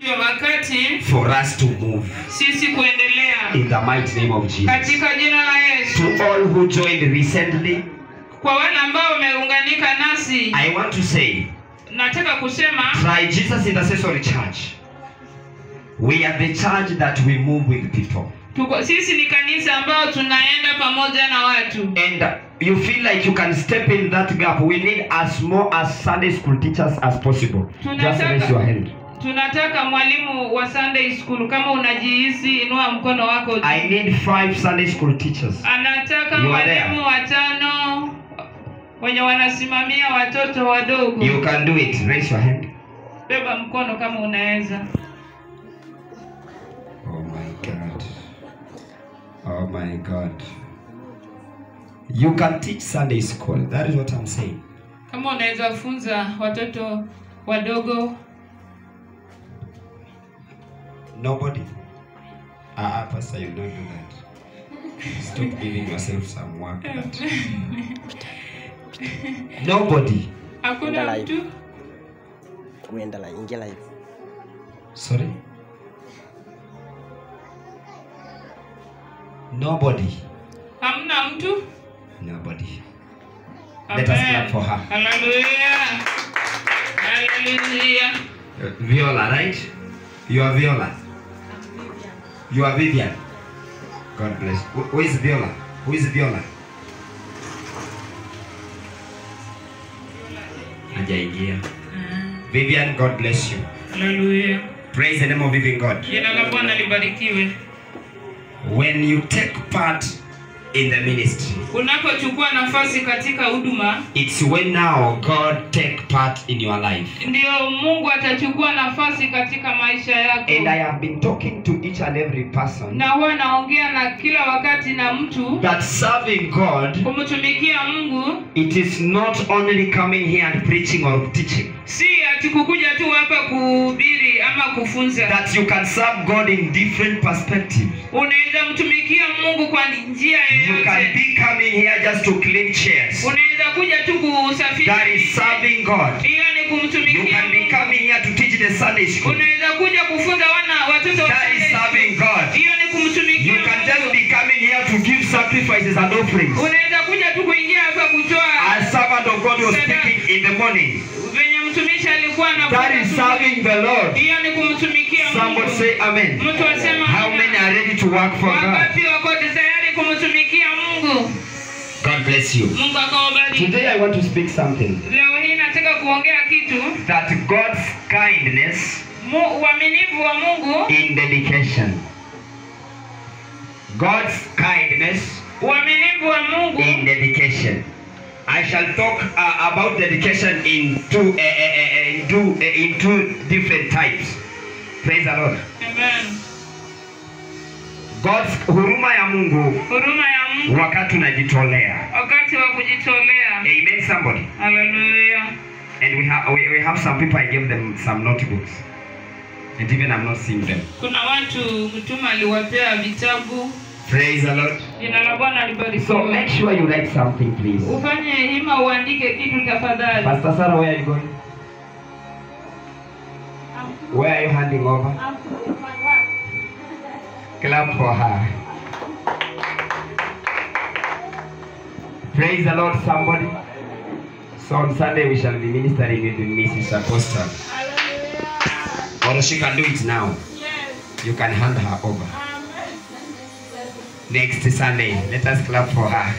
Ndio wakati for us to move sisi kuendelea in the mighty name of Jesus. katika jina la Yesu. To all who joined recently, Kwa wale ambao wameunganika nasi, I want to say, nataka kusema try Jesus Intercessory Church. We are the church that we move with people. tuko, sisi ni kanisa ambao tunaenda pamoja na watu. And you feel like you can step in that gap. We need as more as Sunday school teachers as possible. Just raise your hand. Tunataka mwalimu wa Sunday school, kama unajihisi, inua mkono wako juu. I need five Sunday school teachers. Anataka You are there. walimu watano wenye wanasimamia watoto wadogo. You can do it. Raise your hand. Beba mkono kama unaweza. Oh my God. Oh my God. You can teach Sunday school. That is what I'm saying. Kama unaweza funza watoto wadogo. Nobody. Ah, uh, Pastor, you don't do that. Stop giving yourself some work. That. Nobody. Hakuna Enda live. mtu. kuenda la ingia live Sorry. Nobody. Hamna mtu. Nobody. Let us clap for her. Hallelujah. Hallelujah. Uh, Viola, right? You are Viola. You are Vivian. God bless. Who, who is Viola? Who is Viola? Hajaingia. Vivian, God bless you. Hallelujah. Praise the name of living God. Jina la Bwana libarikiwe. When you take part in the ministry, Unapochukua nafasi katika huduma, it's when now God take part in your life. ndio Mungu atachukua nafasi katika maisha yako. And I have been talking to each and every person Na huwa naongea na kila wakati na mtu that serving God, kumtumikia Mungu it is not only coming here and preaching or teaching. si ati kukuja tu hapa kuhubiri ama kufunza. That you can serve God in different perspectives. Unaweza mtumikia Mungu kwa njia You can yoyote. be coming here just to clean chairs. Unaweza kuja tu kusafisha. That is serving God. Hiyo ni You kumtumikia can be Mungu. coming here to teach the Sunday school. Unaweza kuja kufunza wana watoto wa That is Sunday school. serving God. Hiyo ni You kumtumikia can just Mungu. be coming here to give sacrifices and offerings. Unaweza kuja tu kuingia hapa kutoa As servant of God was speaking in the morning. venye mtumishi alikuwa na That is serving the Lord. hiyo ni kumtumikia Somebody Mungu. say amen. Mtu asema How many are ready to work for God? Wangapi wako tayari kumtumikia Mungu? God bless you. Mungu akawabariki. Today I want to speak something Leo hii nataka kuongea kitu that God's kindness Mu- uaminifu wa Mungu, in dedication. God's kindness uaminifu wa Mungu in dedication. I shall talk uh, about dedication in two, uh, uh, uh, in, two, uh, in two different types. Praise the Lord. Amen. God's huruma ya Mungu Huruma ya Mungu wakati unajitolea. wakati wa kujitolea. Amen somebody. Haleluya. And we have we, we have some people I gave them some notebooks. And even I'm not seeing them. Kuna watu mtume aliwapea vitabu. Praise the Lord. Jina la Bwana So make libarikiwe. sure you write something please. Ufanye hima uandike kitu tafadhali. Pastor Sarah, where are you going? Where are you handing over? Clap for her. Praise the Lord, somebody. So on Sunday we shall be ministering with Mrs. Apostle. Or she can do it now. You can hand her over. Next Sunday, let us clap for her.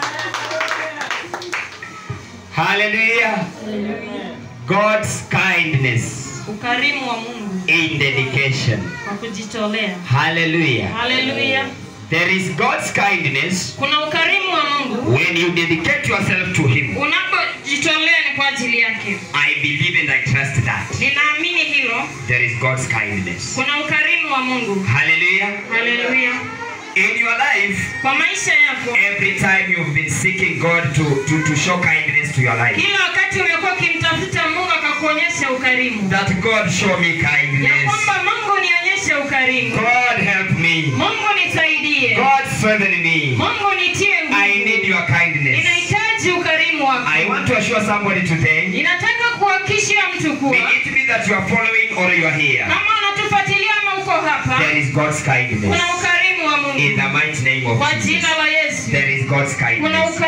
Hallelujah. God's kindness Ukarimu wa Mungu in dedication. kwa kujitolea. Hallelujah. Haleluya. There is God's kindness Kuna ukarimu wa Mungu when you dedicate yourself to Him. unapojitolea ni kwa ajili yake. I believe and I trust that. Ninaamini hilo. There is God's kindness. Kuna ukarimu wa Mungu. Hallelujah. Haleluya. In your life, Kwa maisha yako, every time you've been seeking God to, to, to show kindness to your life, kila wakati umekuwa ukimtafuta Mungu akakuonyesha ukarimu, that God show me ya kindness. kwamba Mungu nionyeshe ukarimu, God help me. Mungu nisaidie, God strengthen me. Mungu nitie I nguvu. need your kindness. Ninahitaji ukarimu wako. I want to assure somebody today, Ninataka kuhakikishia mtu kuwa may it be that you are following or you are here. kama unatufuatilia ama uko hapa there is God's kindness. kuna ukarimu wa In mungu the mighty name of kwa Jesus, jina la yesu there is God's kuna kindness.